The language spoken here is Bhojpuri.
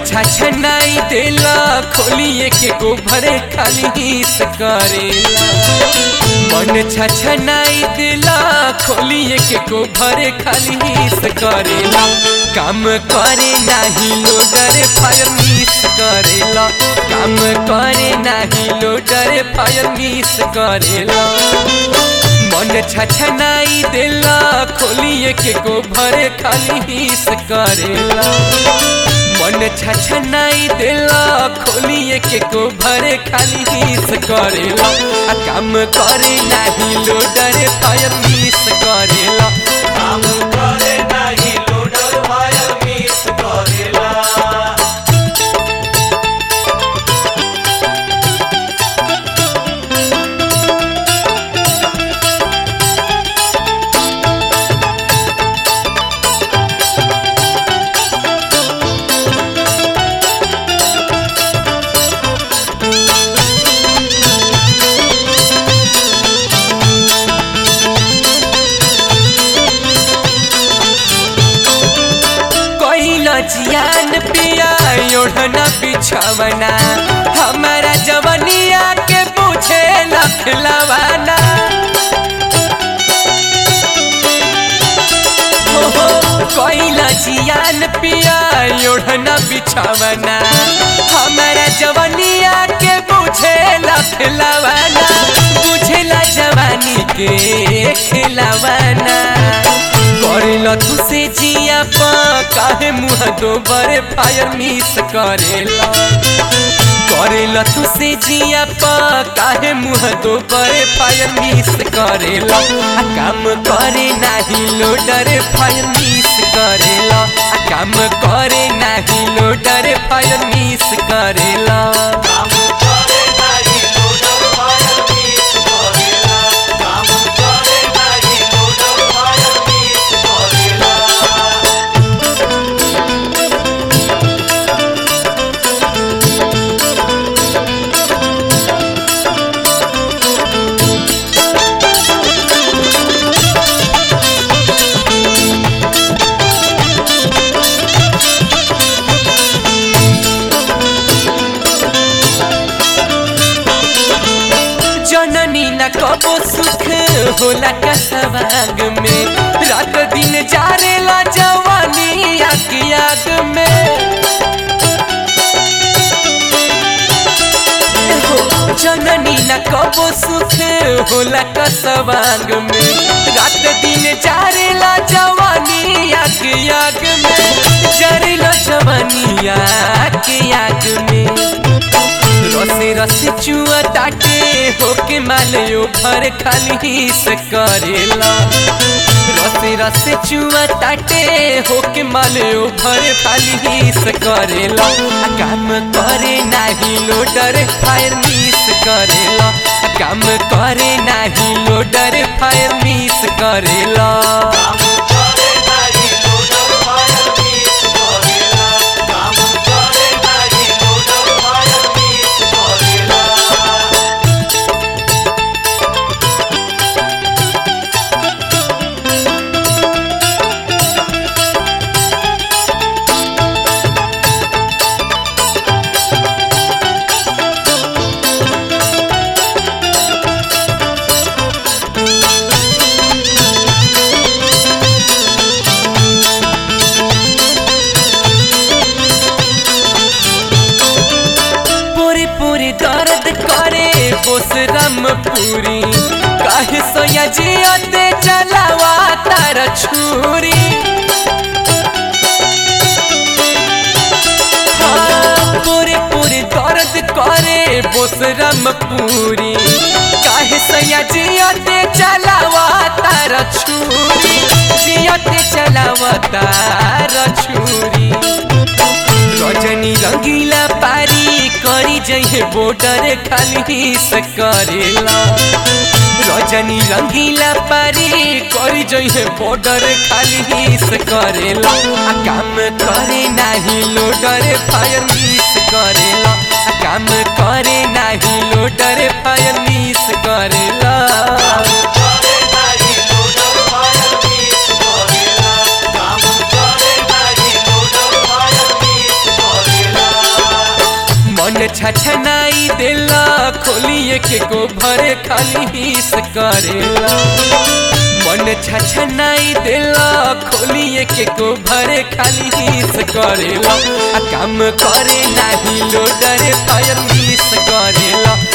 छछनाई देला खोलिए के गोभरे खाली हिस करेला मन छछनाई देला खोलिए के गोभरे खाली हिस करेला काम करे नाही लोडर फायर मिस करेला काम करे नाही लोडर फायर मिस करेला मन छछनाई देला खोलिए के गोभरे खाली हिस करेला मन छछनाई देला खोलिए के गोभरे खाली हिस करेला आ काम करे नाही लोडर फायर मिस करेला काम करे नाही लोडर फायर मिस करेला कोइला जियान पिया ओढ़ना बिछवना हमारा जवनिया के पूछे लखलवाना हो हो कोइला जियान पिया ओढ़ना बिछवना हमारा जवनिया के पूछे लखलवाना बुझेला जवानी के खिलवाना करेला तू से जिया पा काहे मुँह दो बड़े फायर मिस करेला करेला तू से जिया पा काहे मुँह दो बड़े फायर मिस करेला आ काम करे नाही लोडर फायर मिस करेला आ काम करे नाही लोडर फायर मिस करेला काम करे नाही लोडर फायर मिस करेला काम करे नाही लोडर फायर मिस करेला जननी न कबो सुख होला कसवाग में रात दिन जारेला जवानी आग आग में हो, जननी न कबो सुख होला कसवाग में रात दिन जारेला जवानी आग आग में जरेला जवानी आग आग में रसे रसे चुआ ताटे होके मालयो भर खाली हिस करेला रसे रसे चुआ ताटे होके मालयो भर खाली हिस करेला आ काम करे नाही लोडर फायर मिस करेला आ काम करे नाही लोडर फायर मिस करेला काम करे नाही लोडर फायर मिस करेला काम करे नाही लोडर फायर मिस करेला पूरी पूरी दर्द करे बोसरम पूरी काहे सोया जियते चलावा तार छुरी हाँ, पूरी पूरी दर्द करे बोसरम पूरी काहे सोया जियते चलावा तार छुरी जियते चलावा तार छुरी रजनी रंगीला पारी करी जइहे बॉर्डर खाली हिस करेला रजनी रंगीला पारी करी जइहे बॉर्डर खाली हिस करेला आ काम करे नाही लोडर फायर मिस करेला आ काम करे नाही लोडर फायर मिस करेला करे नाही लोडर फायर मिस करेला काम करे नाही लोडर फायर मिस करेला खाली हिस करेला मन छछनाई देला खोलिए के को भरे खाली हिस करेला आ काम करे नाही लोडर फायर मिस करेला